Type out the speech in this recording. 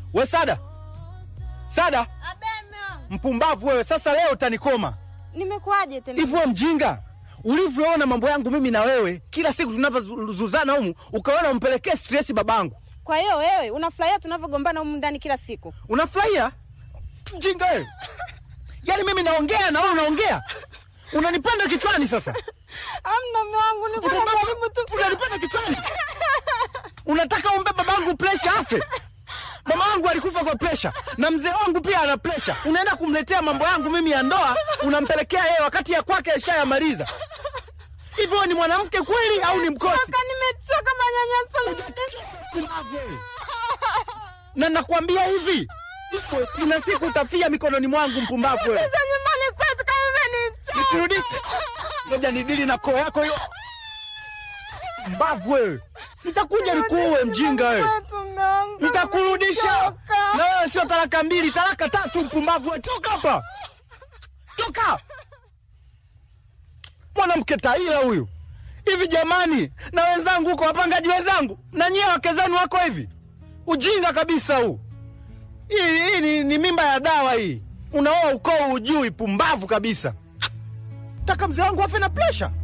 We Sada, Sada, mpumbavu wewe! Sasa leo utanikoma Nimekuaje tena? hivi. Wewe mjinga, ulivyoona mambo yangu mimi na wewe, kila siku tunavyozuzana humu, ukaona umpelekee stress babangu. Kwa hiyo wewe unafurahia tunavyogombana humu ndani kila siku? Unafurahia mjinga wewe? Yaani mimi naongea na wewe unaongea, unanipanda kichwani sasa. Amna mume wangu, niko najaribu tu. Unanipanda kichwani, unataka umbe babangu presha afe. Mama wangu alikufa kwa presha na mzee wangu pia ana presha. Unaenda kumletea mambo yangu mimi ya ndoa, unampelekea yeye wakati ya kwake ashayamaliza. Hivyo wewe ni mwanamke kweli au ni mkosi? Choka, nimechoka manyanyaso. Na nakwambia hivi, kuna siku utafia mikononi mwangu, mpumbavu wewe. Za nyumbani kwetu kama umenichoka. Nisirudishe. Ngoja nidili na koo yako hiyo. Mbavu wewe. Nitakuja nikuue mjinga wewe. Kwetu mume wangu. Nitakurudisha. Nimechoka. Na wewe sio talaka mbili, talaka tatu mpumbavu wewe. Toka hapa. Toka. Mwanamke taila huyu. Hivi jamani, na wenzangu huko wapangaji wenzangu, na nyie wake zenu wako hivi. Ujinga kabisa huu. Hii, hii ni, ni mimba ya dawa hii. Unaoa ukoo ujui, pumbavu kabisa. Taka mzee wangu afe na presha.